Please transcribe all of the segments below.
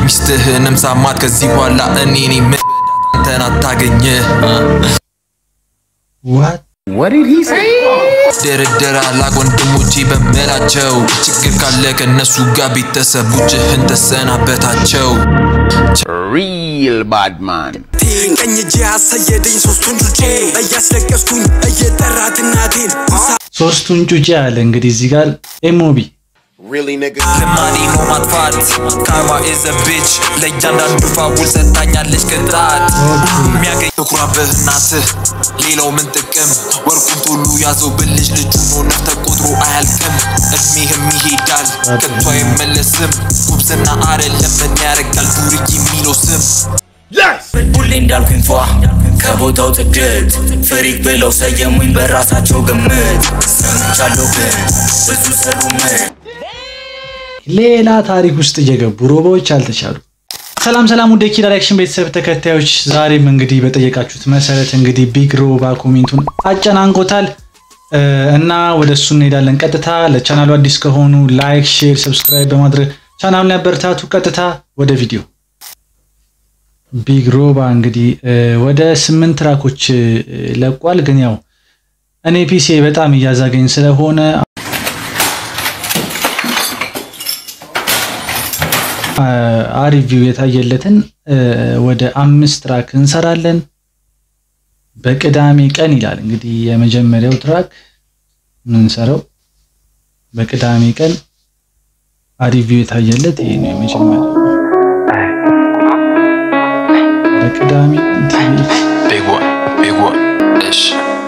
ሚስትህንም ሳማት ከዚህ በኋላ እኔ እኔ ምን አንተን አታገኘ ዋት ድርድር አላቅ ወንድሞቼ በምላቸው ችግር ካለ ከእነሱ ጋር ቤተሰቦችህን ተሰናበታቸው Real bad man. ቀኝ እጄ አሳየደኝ ሶስቱን ጩጬ እያስለቀስኩኝ እየጠራት እናቴን ሶስቱን ጩጬ አለ እንግዲህ እዚህ ጋር ኤሞቢ Really, nigga? ልማዴ ነው ማጥፋት ካርማ ኢዝ ቢች ለእያንዳንዱ ፋውል ሰጥታኛለች ቅጣት የሚያገኝ ትኩራብህ እናትህ ሌላው ምን ጥቅም ወርቁን ቶሎ ያዘው ብልጅ ልጁ ሆነህ ተቆጥሮ አያልቅም እድሜህም ይሄዳል ከቶ አይመለስም ጉብዝና አይደለም ምን ያደርጋል ዱርዬ የሚለው ስም ሁሌ እንዳልኩኝ ፏ ከቦታው ጥግት ፍሪክ ብለው ሰየሙኝ በራሳቸው ግምት ሰምቻለሁ ግን ብዙ ሰሩ ምን ሌላ ታሪክ ውስጥ እየገቡ ሮቦዎች አልተቻሉ። ሰላም ሰላም፣ ወደ ኪድ ዳይሬክሽን ቤተሰብ ተከታዮች፣ ዛሬም እንግዲህ በጠየቃችሁት መሰረት እንግዲህ ቢግ ሮባ ኮሜንቱን አጨናንቆታል እ እና ወደ እሱ እንሄዳለን። ቀጥታ ለቻናሉ አዲስ ከሆኑ ላይክ፣ ሼር፣ ሰብስክራይብ በማድረግ ቻናሉን ያበረታቱ። ቀጥታ ወደ ቪዲዮ ቢግ ሮባ እንግዲህ እ ወደ ስምንት ትራኮች እ ለቋል። ግን ያው እኔ ፒሲ በጣም እያዛገኝ ስለሆነ አሪፍ ቪው የታየለትን እ ወደ አምስት ትራክ እንሰራለን በቅዳሜ ቀን ይላል። እንግዲህ የመጀመሪያው ትራክ የምንሰራው በቅዳሜ ቀን አሪፍ ቪው የታየለት ይሄ ነው የመጀመሪያው በቅዳሜ ቀን ቲቪ Big one, big one, እሺ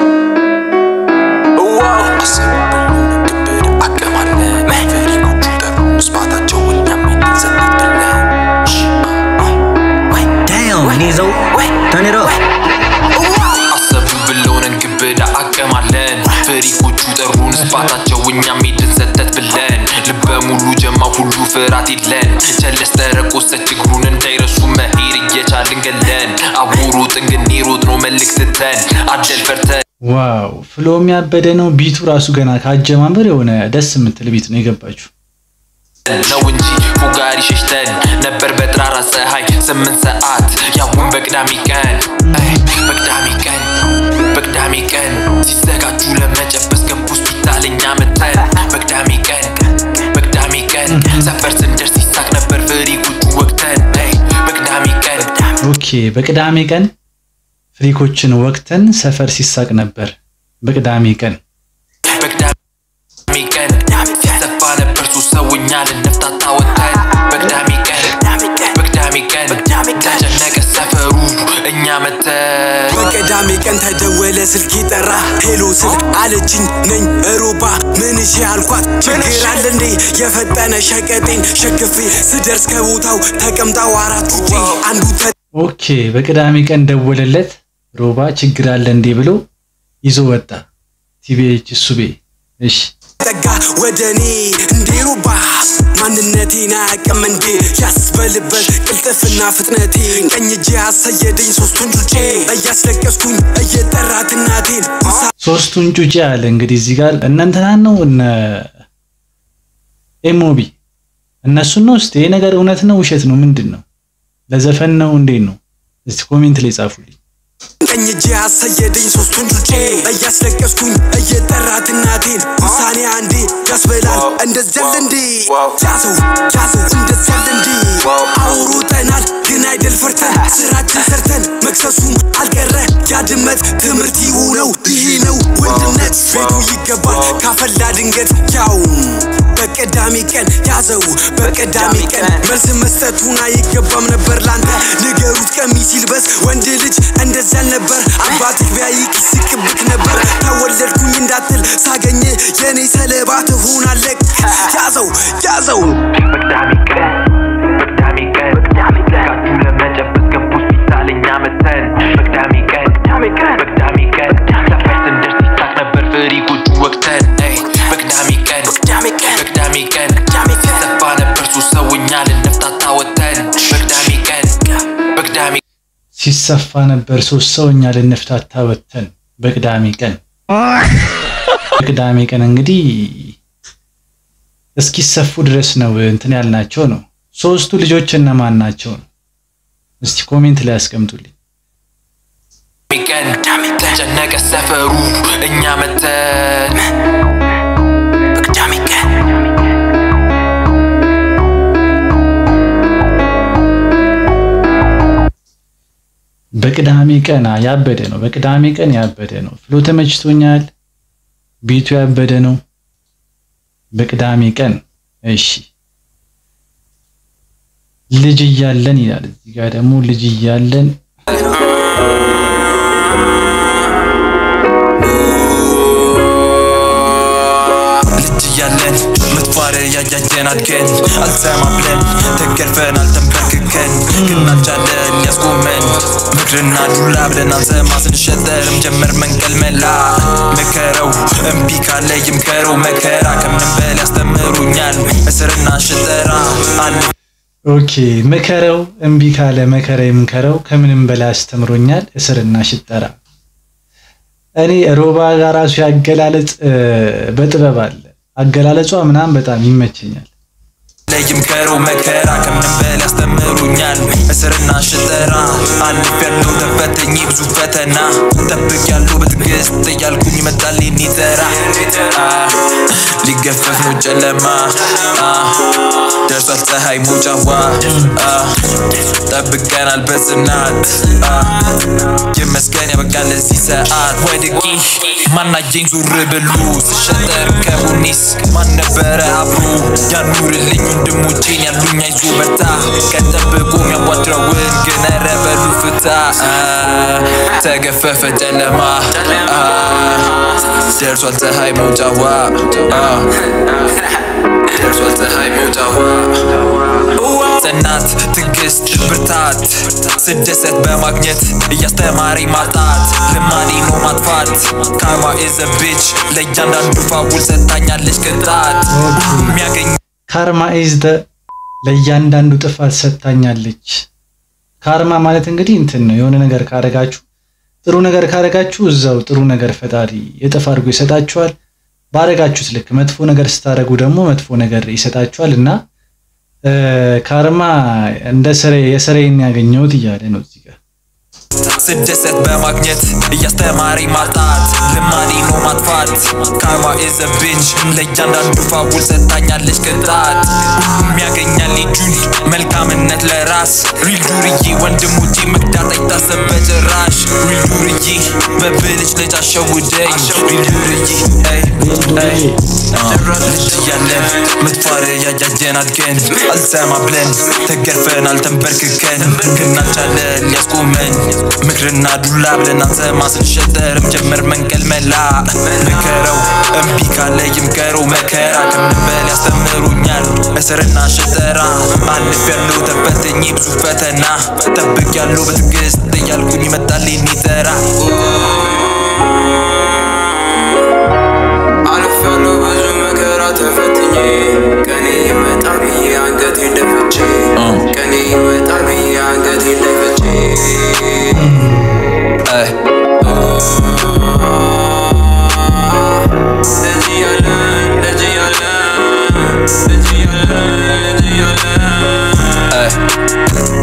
ይዘው ተኔረው አሰቡ ብለውነን ግብዳ አቀማለን ፍሪኮቹ ጠሩን ስፋታቸው እኛም ሄድን ሰተት ብለን ልበ ሙሉ ጀማ ሁሉ ፍርሃት የለን ቸለስ ተረቆሰች እግሩን እንዳይረሱ መሄድ እየቻልን ገለን አቦሮ ጥንግኔ ሮጥ ነው መልክ ስተን አደል ፈርተን ዋው ፍሎ የሚያበደ ነው። ቢቱ ራሱ ገና ከአጀማመር የሆነ ደስ የምትል ቢት ነው የገባችሁ። ነው እንጂ ፎጋሪ ሸሽተን ነበር በጠራራ ፀሐይ ስምንት ሰዓት ያውን በቅዳሜ ቀን አይ፣ በቅዳሜ ቀን በቅዳሜ ቀን ሲዘጋጁ ለመጨበስ ገቡ ሆስፒታል እኛ መተን በቅዳሜ ቀን በቅዳሜ ቀን ሰፈር ስንደርስ ይሳቅ ነበር ፍሪኮቹ ወቅተን አይ፣ በቅዳሜ ቀን ኦኬ በቅዳሜ ቀን ፍሪኮችን ወቅተን ሰፈር ሲሳቅ ነበር። በቅዳሜ ቀን በቅዳሜ ቀን ሲሰፋ ነበር ሶስት ሰው እኛ ልንፍታታ ወተን በቅዳሜ ቀን በቅዳሜ ቀን ተጨነቀ ሰፈሩ እኛ መተን በቅዳሜ ቀን ተደወለ ስልክ ጠራ ሄሎ ስል አለችኝ ነኝ ሮባ ምንሽ አልኳት ችግር አለ እንዴ የፈጠነ ሸቀጤን ሸክፌ ስደርስ ከቦታው ተቀምጣው አራት ውጪ አንዱ ኦኬ በቅዳሜ ቀን ደወለለት ሮባ ችግር አለ እንዴ ብሎ ይዞ ወጣ። ቲቢኤች ሱቤ እሺ ተጠጋ ወደ እኔ እንዴ ሮባ ማንነቴን አያውቅም እንዴ ያስበልበት ቅልጥፍና ፍጥነቴ ቀኝ እጄ አሳየደኝ ሶስቱን ጩጬ እያስለቀስኩኝ እየጠራት እናቴን ሶስቱን ጩጬ አለ እንግዲህ እዚህ ጋር እነ እንትናን ነው እነ ኤሞቢ እነሱን ነው። እስቲ ይሄ ነገር እውነት ነው ውሸት ነው ምንድን ነው? ለዘፈን ነው እንዴት ነው? እስቲ ኮሜንት ላይ ጻፉልኝ። ቀኝ እጄ አሳየደኝ ሶስቱን ጩጬ እያስለቀስኩኝ እየጠራት እናቴን ውሳኔ አንዴ ያስበላል እንደዚያል እንዴ ያዘው ያዘው እንደዚያል እንዴ አውሮጠናል ግን አይደል ፈርተን ስራችን ሰርተን መክሰሱም አልቀረ ያድመት ትምህርት ይሁነው ይሄ ነው ወንድነት ቤቱ ይገባል ካፈላ ድንገት ያው በቅዳሜ ቀን ያዘው በቅዳሜ ቀን መልስ መስጠቱን አይገባም ነበር ላንተ ንገሩት ቀሚስ ይልበስ ወንድ ልጅ እንደዚያ አልነበር አባትህ ቢያይክ ይስቅብክ ነበር ተወለድኩኝ እንዳትል ሳገኘ የኔ ሰለባ ትሆናለህ ያዘው ያዘው በቅዳሜ ቀን በቅዳሜ ቀን ዘጋጁ ለመጨበስ ገቡ ሆስፒታል እኛ መተን በቅዳሜ ቀን በቅዳሜ ቀን ሰፈር ስንደርስ ይሳቅ ነበር ፍሪኮቹ ወቅተን አይ፣ በቅዳሜ ቀን በቅዳሜ ቀን ሲሰፋ ነበር ሶስት ሰው እኛ ልንፍታታ ወተን በቅዳሜ ቀን በቅዳሜ ሲሰፋ ነበር ሶስት ሰው እኛ ልንፍታታ ወተን በቅዳሜ ቀን በቅዳሜ ቀን እንግዲህ እስኪሰፉ ድረስ ነው እንትን ያልናቸው ነው ሶስቱ ልጆች እነማን ናቸው ነው? እስቲ ኮሜንት ላይ ያስቀምጡልኝ። ቀን ተጨነቀ ሰፈሩ እኛ መተን በቅዳሜ ቀን በቅዳሜ ቀን አ- ያበደ ነው። በቅዳሜ ቀን ያበደ ነው። ፍሎ ተመችቶኛል። ቤቱ ያበደ ነው። በቅዳሜ ቀን እሺ። ልጅ እያለን ይላል እዚህ ጋር ደግሞ ልጅ እያለን ልጅ እያለን ምትፋር ያያየን አድገን አልሰማ ብለን ተገርፈን አልተንበርክከን ግን አልቻለን ያስቆመን ምክርና ዱላ ብለን አንሰማ ስንሸጠርም ጀመር መንቀል መላ መከረው እምቢ ካለ ይምከረው መከራ ከምንም በል ያስተምሩኛል እስርና ሽጠራ አለ ኦኬ ምከረው እምቢ ካለ መከራ ይምከረው ከምንም በላይ አስተምሮኛል እስርና ሽጠራ። እኔ ሮባ ጋር ራሱ ያገላለጽ እ፣ በጥበብ አለ አገላለጿ ምናምን በጣም ይመቸኛል። ይምከረው መከራ ከምንም በል ያስተምሩኛል እስርና ሽጠራ አልፍ ያለው ተፈተኝ ብዙ ፈተና ጠብቅ ያለው በትዕግስት እያልኩኝ ይመጣል የኔ ተራ አ፣ ሊገፈፍ ነው ጨለማ አ፣ ደርሷል ፀሐይ መውጫዋ አ፣ ጠብቀናል በጽናት አ፣ ይመስገን ያበቃል ለዚህ ሰዓት ወድቂ ማናጀኝ ዙር ብሉ ስሸጠር ከቡኒስ ማን ነበረ አብሮ ያኑርልኝ ወንድሞቼን ያሉኝ አይዞ በርታ ቀን ጠብቆ የሚያዋድረውን ግን ኧረ በሉ ፍታ አ፣ ተገፈፈ ጨለማ አ፣ ደርሷል ፀሐይ መውጫዋ አ፣ ደርሷል ፀሐይ መውጫዋ ጽናት ትዕግስት ብርታት ስደሰት በማግኘት እያስተማረኝ ማጣት ልማዴ ነው ማጥፋት ካርማ ኢዝ ቢች ለእያንዳንዱ ፋውል ሰጥታኛለች ቅጣት የሚያገኝ ካርማ ኢዝ ደ ለእያንዳንዱ ጥፋት ሰጥታኛለች። ካርማ ማለት እንግዲህ እንትን ነው። የሆነ ነገር ካረጋችሁ ጥሩ ነገር ካረጋችሁ እዛው ጥሩ ነገር ፈጣሪ እጥፍ አድርጎ ይሰጣችኋል። ባረጋችሁት ልክ መጥፎ ነገር ስታደርጉ ደግሞ መጥፎ ነገር ይሰጣችኋል እና እ፣ ካርማ እንደ ስሬ የስሬን ያገኘሁት እያለ ነው እዚህ ጋር ስደሰት በማግኘት እያስተማረኝ ማጣት ልማዴ ነው ማጥፋት ካርማ ኢዝ ቢች ለእያንዳንዱ ፋውል ሰጥታኛለች ቅጣት የሚያገኛል ልጁን መልካምነት ለራስ ሪል ዱርዬ ወንድሞቼ መክዳት አይታሰብ በጭራሽ ሪል ዱርዬ በብልጭ ልጅ አሸውደኝ ሪል ዱርዬ ey, ey, አ፣ ልጅ እያለን ምትፋር ያያየን አድገን አልሰማ ብለን ተገርፈን አልተንበርክከን ግናቻለን ሊያስቆመን ምክርና ዱላ ብለን አንሰማ ስንሸጠርም ጀመር መንቀል መላ ምከረው እምቢ ካለ ይምከረው መከራ ከምንም በል ያስተምሩኛል እስርና ሽጠራ አልፍ ያለው ተፈተኝ ብዙ ፈተና ጠብቅ ያለው በትዕግስት እያልኩኝ ይመጣል የኔ ተራ አልፌያለሁ ብዙ መከራ ተፈትኜ ቀኔ ይመጣል ብዬ አንገቴን ደፍቼ ቀኔ ይመጣል ብዬ አንገቴን ደፍቼ ey. ልጅ እያለን ልጅ እያለን ልጅ እያለን ልጅ እያለን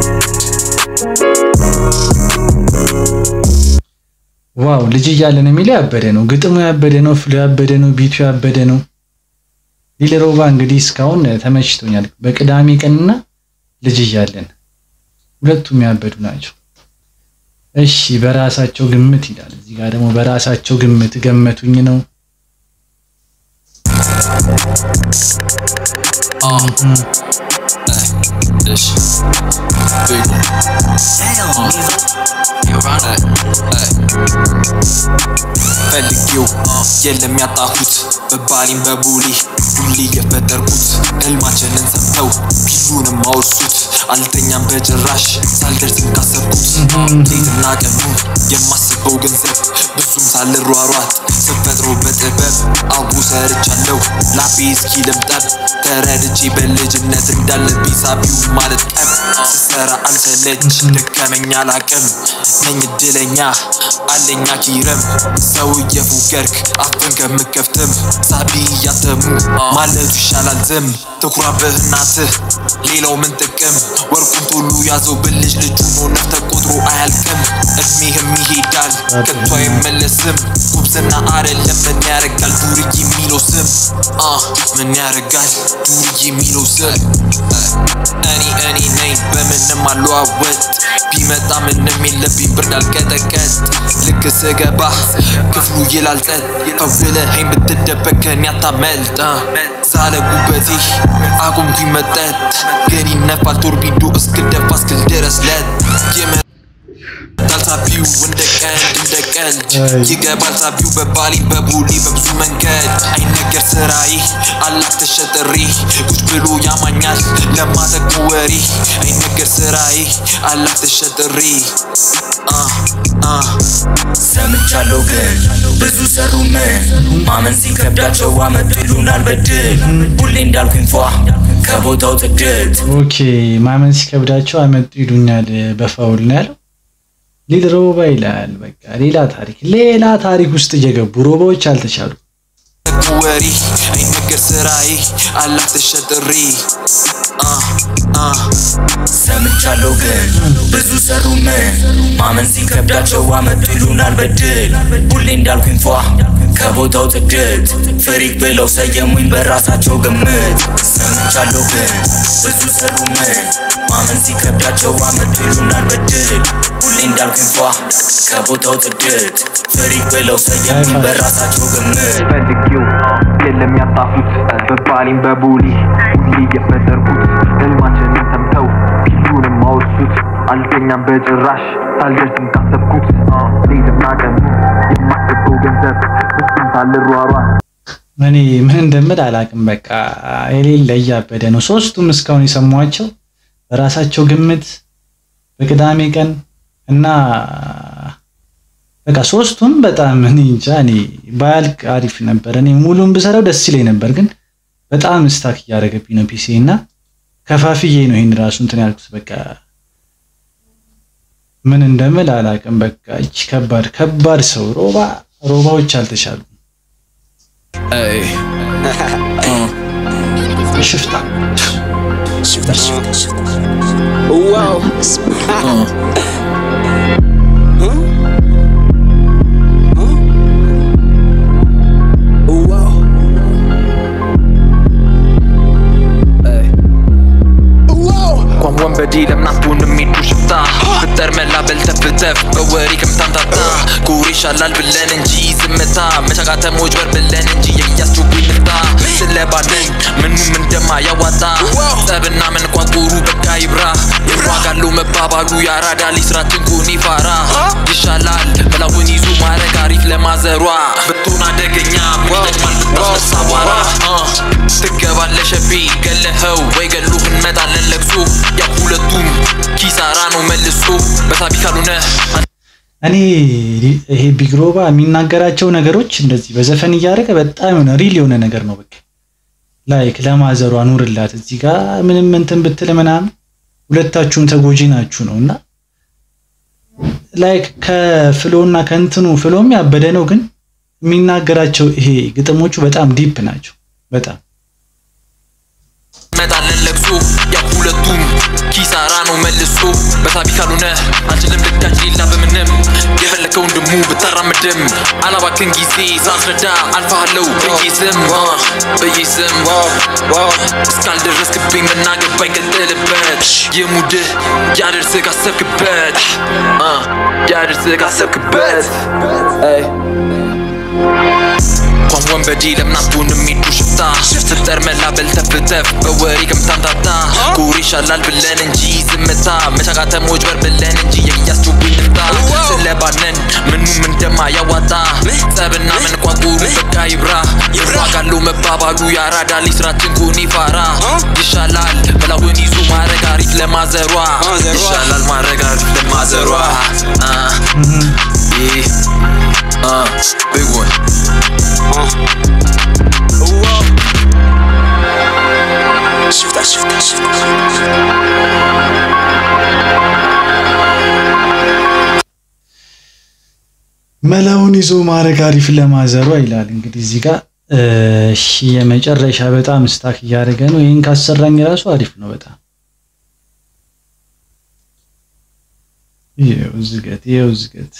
ዋው ልጅ እያለን የሚለው ያበደ ነው። ግጥሙ ያበደ ነው። ፍሎ ያበደ ነው። ቢቱ ያበደ ነው። ሊል ሮባ እንግዲህ እስካሁን ተመችቶኛል። በቅዳሜ ቀንና ልጅ እያለን ሁለቱም ያበዱ ናቸው። እሺ በራሳቸው ግምት ይላል። እዚህ ጋር ደግሞ በራሳቸው ግምት ገመቱኝ ነው። እሺ ቤጎ ፈልጌው የለም ያጣሁት በባሊም በቡሊ ዱሊ የፈጠርኩት ህልማችንን ሰምተው ቢሉንም አወርሱት አልተኛም በጭራሽ ሳልደርስም ካሰብኩት ሌትና ቀኑ የማስበው ገንዘብ ብዙም ሳልሯሯጥ ስፈጥሮ በጥበብ አቡ ሰርቻለሁ ላቤ እስኪ ልምጠብ ተረድቼ በልጅነት እንዳለብኝ ሳቢው ማለት ጠብ ስሰራ ብሰራ አልሰለች ደከመኛ አላቅም ነኝ እድለኛ አለኛ ኪረም ሰው እየፉገርክ አፍን ከምከፍትም ሳቢ እያተሙ ማለቱ ይሻላል ዝም ትኩራብህ እናትህ ሌላው ምን ጥቅም ወርቁን ቶሎ ያዘው ብልጅ ልጁ ሆነህ ተቆጥሮ አያልቅም እድሜህም ይሄዳል ከቶ አይመለስም ጉብዝና አደለም ምን ያረጋል ዱርዬ የሚለው ስም አ ምን ያረጋል ዱርዬ የሚለው ስም እኔ እኔ ነኝ በምንም አለዋወጥ ቢመጣ ምንም የለብኝ ብርድ አልቀጠቀጥ ልክ ስገባ ክፍሉ ይላል ጸጥ ፈውለኸኝ ብትደበቅ ከኔ አታመልጥ አ፣ ዛለ ጉበቴ አቁምኩኝ መጠጥ ግን ይነፋል ቶርቢዶ እስክደፋ እስክል ድረስ ለት ይመጣል ሳቢው እንደ ቀልድ እንደ ቀልድ ይገባል ሳቢው በባሌ በቦሌ በብዙ መንገድ አይነገር ስራዬ አላክ ተሸጥሬ ቁጭ ብሎ ያማኛል ለማጠቁ ወሬ አይነገር ስራዬ አላክ ተሸጥሬ አ አ ሰምቻለሁ ግን ብዙ ሰሩ ምን ማመን ሲከብዳቸው አመጡ ይሉናል በድል ሁሌ እንዳልኩኝ ፏ ከቦታው ጥድት ኦኬ ማመን ሲከብዳቸው አመጡ ይሉኛል በፋውል ነው ያለው። ሊል ሮባ ይላል። በቃ ሌላ ታሪክ ሌላ ታሪክ ውስጥ እየገቡ ሮባዎች አልተቻሉ። ወሬ አይነገር ስራዬ አላክ ተሸጥሬ አ አ ሰምቻለሁ ግን ብዙ ሰሩ ምን ማመን ሲከብዳቸው አመጡ ይሉናል በድል ሁሌ እንዳልኩኝ ፏ ከቦታው ጥድት ፍሪክ ብለው ሰየሙኝ በራሳቸው ግምት ሰምቻለሁ ግን ብዙ ሰሩ ምን ማመን ሲከብዳቸው አመጡ ይሉናል በድል ሁሌ እንዳልኩኝ ፏ ከቦታው ጥድት ፍሪክ ብለው ሰየሙኝ በራሳቸው ግምት ፈልጌው የለም ያጣፉት በባሌም በቦሌ ሁሌ የፈጠርኩት ህልማችንን ሰምተው ፊቱንም አወርሱት አልተኛም በጭራሽ ሳልደርስም ካሰብኩት ሌትና ቀኑ የማስገባው ገንዘብ እሱም ሳልሯሯ እኔ ምን እንደምል አላቅም። በቃ የሌለ እያበደ ነው። ሶስቱም እስካሁን የሰሟቸው በራሳቸው ግምት በቅዳሜ ቀን እና በቃ ሶስቱም በጣም እኔ እንጃ እኔ ባያልቅ አሪፍ ነበር። እኔ ሙሉን ብሰራው ደስ ይለኝ ነበር፣ ግን በጣም ስታክ እያደረገብኝ ነው ፒሲ እና ከፋፍዬ ነው ይህን ራሱ እንትን ያልኩት። በቃ ምን እንደምል አላቅም። በቃ እቺ ከባድ ከባድ ሰው ሮባ ሮባዎች አልተቻሉ ሽፍታ እንኳን ወንበዴ ለምናቱን የሚዱ ሽፍታ ፍጠር መላ በልተፍተፍ በወሬ ከምታምታታ ጉር ይሻላል ብለን እንጂ ዝምታ መቻቃተሞች በር ብለን እንጂ የሚያስችጉኝ ምታ ስለባንን ምኑም እንደማያዋጣ ጸብና መንቋቁሩ በቃ ይብራ ይዋጋለው መባባሉ ያራዳ ልጅ ስራችን ኩኒ ፋራ ይሻላል በላውን ይዞ ማረግ አሪፍ ለማዘሯ ብትሆን አደገኛ ይጠቅማል ብታስነሳ አቧራ አ፣ ትገባለህ ሸቤ ገለኸው ወይ ገሉ እንመጣለን ለቅሶ ያ ሁለቱም ኪሳራ ነው መልሶ በሳቢ ካልሆነ እኔ ይሄ ቢግሮባ የሚናገራቸው ነገሮች እንደዚህ በዘፈን እያደረገ በጣም የሆነ ሪል የሆነ ነገር ነው። በቃ ላይክ ለማዘሯ ኑርላት እዚህ ጋር ምንም እንትን ብትል ምናምን ሁለታችሁም ተጎጂ ናችሁ ነው እና ላይክ ከፍሎና ከእንትኑ ፍሎም ያበደ ነው፣ ግን የሚናገራቸው ይሄ ግጥሞቹ በጣም ዲፕ ናቸው። በጣም እንመጣለን ለቅሶ ያ ሁለቱም ኪሳራ ነው መልሶ በሳቢ ካልሆነ አንችልም ልዳጅ ሌላ በምንም የፈለከው ወንድሙ ብታራምድም አላባክን ጊዜ ሳስረዳ አልፋሃለው በየስም አ፣ በየስም እስካልደረስክብኝ መናገባኝ ቀጥልበት የሙድህ ያደርስህ ካሰብክበት አ፣ ያደርስህ ካሰብክበት አይ እንኳን ወንበዴ ለምናቱን የሚዱ ሽፍታ ስትጠር መላ በልተፍተፍ በወሬ ከምታምታታ ጉር ይሻላል ብለን እንጂ ዝምታ መቻቃተሞች በር ብለን እንጂ የሚያስችጉኝ ልፍታ ስለባነን ምኑም እንደማያዋጣ ጸብና መንቋቁሩ በቃ ይብራ ይዋጋለው መባባሉ ያራዳ ልጅ ስራችን ኩኒ ፋራ ይሻላል በላውን ይዞ ማረግ አሪፍ ለማዘሯ ይሻላል ማረግ አሪፍ ለማዘሯ አ፣ ይህ አ፣ big one ሽፍታ ሽፍታ ሽፍታ መላውን ይዞ ማድረግ አሪፍ ለማዘሯ ይላል። እንግዲህ እዚህ ጋር እሺ፣ የመጨረሻ በጣም ስታክ እያደረገ ነው። ይህን ካሰራኝ ራሱ አሪፍ ነው በጣም ይኸው ዝገት ይኸው ዝገት።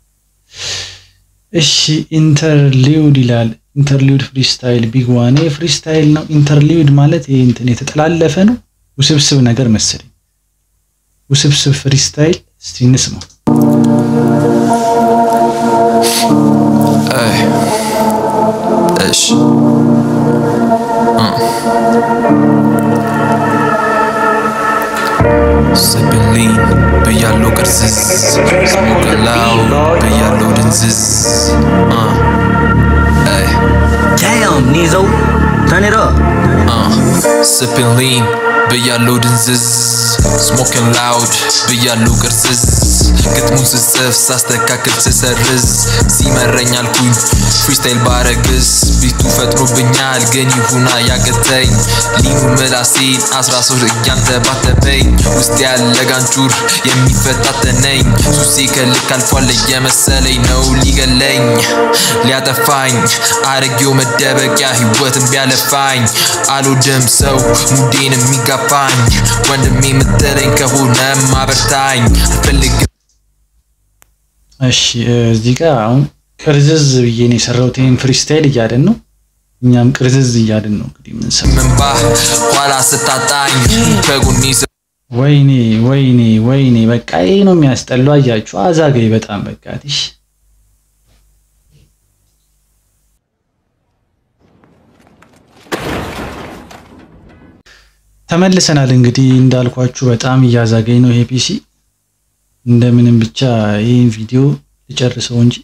እሺ ኢንተርሊውድ ይላል። ኢንተርሊውድ ፍሪስታይል ቢግ ዋን ፍሪስታይል ነው። ኢንተርሊውድ ማለት ይሄ እንትን የተጠላለፈ ነው፣ ውስብስብ ነገር መሰለኝ። ውስብስብ ፍሪስታይል እስቲ እንስማው። Ey. እሺ ስብልኝ ብያለው ቅርዝዝ ስሞቅላው ብያለው ድንዝዝ እ Damn, Nizo. Turn it up. sipping lean ብያለው ድንዝዝ ስሞኪንግ ላውድ ብያለው ቅርዝዝ ግጥሙን ስጽፍ ሳስተካክል ስሰርዝ ሲመረኝ አልኩኝ ፍሪስታይል ባረግስ ቢቱ ፈጥሮብኛል ግን ይሁና ያቅተኝ ሊኑ ምላሴን አስራ ሶስት እያንተባተበኝ ውስጥ ያለ ጋንጩር የሚፈታተነኝ ሱሴ ከልክ አልፏል እየመሰለኝ ነው ሊገለኝ ሊያጠፋኝ አረጌው መደበቂያ ህይወትን ቢያለፋኝ አልወድም ሰው ሙዴን የሚጋፋኝ ወንድሜ የምትለኝ ከሆነ ማበርታኝ አልፈልግም እሺ እዚህ ጋር አሁን ቅርዝዝ ብዬ ነው የሰራሁት። ይሄን ፍሪስታይል እያልን ነው፣ እኛም ቅርዝዝ እያልን ነው እንግዲህ የምንሰማው። ምንባ ኋላ ስታጣኝ ከጎኔ ስ- ወይኔ ወይኔ ወይኔ በቃ ይሄ ነው የሚያስጠላው። አያችሁ አዛገኝ በጣም በቃ ትሽ ተመልሰናል። እንግዲህ እንዳልኳችሁ በጣም እያዛገኝ ነው ይሄ ፒሲ። እንደምንም ብቻ ይህን ቪዲዮ ልጨርሰው እንጂ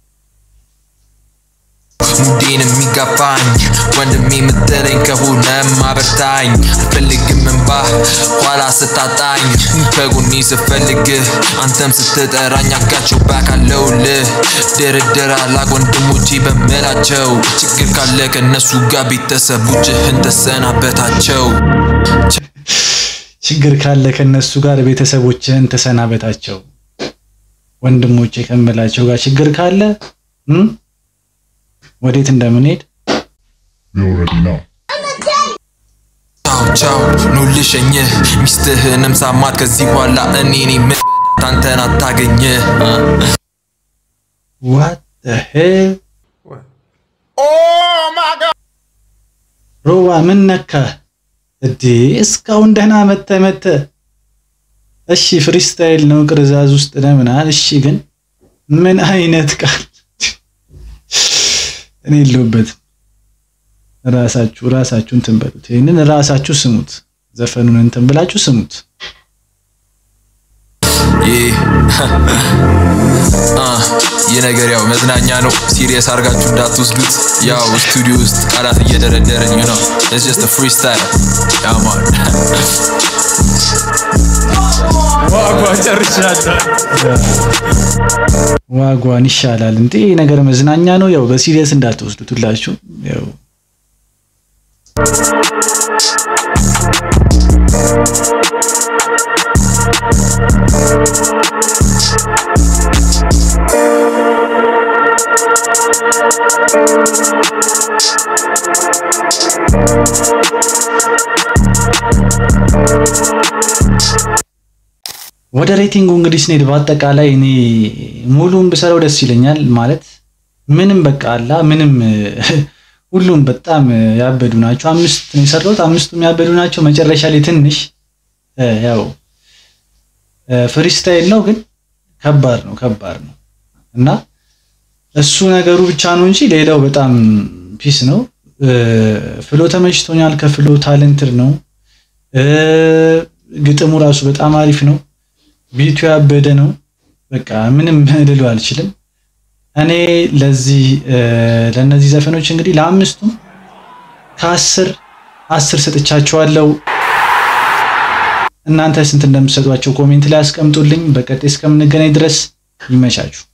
ሙዴን የሚጋፋኝ ወንድሜ የምትለኝ ከሆነ ማበርታኝ አልፈልግም እንባ ኋላ ስታጣኝ ከጎኔ ስፈልግህ አንተም ስትጠራኝ አጋቸው ባካለውልህ ድርድር አላቅ ወንድሞቼ በምላቸው ችግር ካለ ከእነሱ ጋር ቤተሰቦችህን ተሰናበታቸው ችግር ካለ ከነሱ ጋር ቤተሰቦችህን ተሰናበታቸው። ወንድሞቼ ከምላቸው ጋር ችግር ካለ እም፣ ወዴት እንደምንሄድ ቻው ቻው ኑ ልሸኝህ ሚስትህንም ሳማት ከዚህ በኋላ እኔኔ ምን አንተን አታገኝህ ዋት ሄል ሮባ ምን ነካ እዴ? እስካሁን ደህና መተ መተ። እሺ ፍሪስታይል ነው ቅርዛዝ ውስጥ ነው ምናምን። እሺ ግን ምን አይነት ቃል እኔ የለሁበትም። ራሳችሁ ራሳችሁ እንትን በሉት። ይሄንን ራሳችሁ ስሙት። ዘፈኑን እንትን ብላችሁ ስሙት። ይህ አ፣ ይህ ነገር ያው መዝናኛ ነው። ሲሪየስ አድርጋችሁ እንዳትወስዱት። ያው ስቱዲዮ ውስጥ ቃላት እየደረደርን ነው። ኢትስ ጀስት ፍሪስታይል ያ ማን ዋጓን ይሻላል እንዴ? ይሄ ነገር መዝናኛ ነው። ያው በሲሪየስ እንዳትወስዱት ሁላችሁ። ያው ወደ ሬቲንጉ እንግዲህ ስንሄድ በአጠቃላይ እኔ ሙሉን ብሰራው ደስ ይለኛል። ማለት ምንም በቃ አላ ምንም ሁሉም በጣም ያበዱ ናቸው። አምስት ነው የሰራሁት፣ አምስቱም ያበዱ ናቸው። መጨረሻ ላይ ትንሽ እ፣ ያው ፍሪስታይል ነው ግን ከባድ ነው ከባድ ነው እና እሱ ነገሩ ብቻ ነው እንጂ ሌላው በጣም ፒስ ነው። እ፣ ፍሎ ተመችቶኛል። ከፍሎ ታለንትድ ነው። እ፣ ግጥሙ ራሱ በጣም አሪፍ ነው። ቢቱ ያበደ ነው። በቃ ምንም ልሉ አልችልም። እኔ ለዚህ እ፣ ለእነዚህ ዘፈኖች እንግዲህ ለአምስቱም ከአስር አስር ሰጥቻቸዋለሁ። እናንተ ስንት እንደምትሰጧቸው ኮሜንት ላይ አስቀምጡልኝ። በቀጣይ እስከምንገናኝ ድረስ ይመቻችሁ።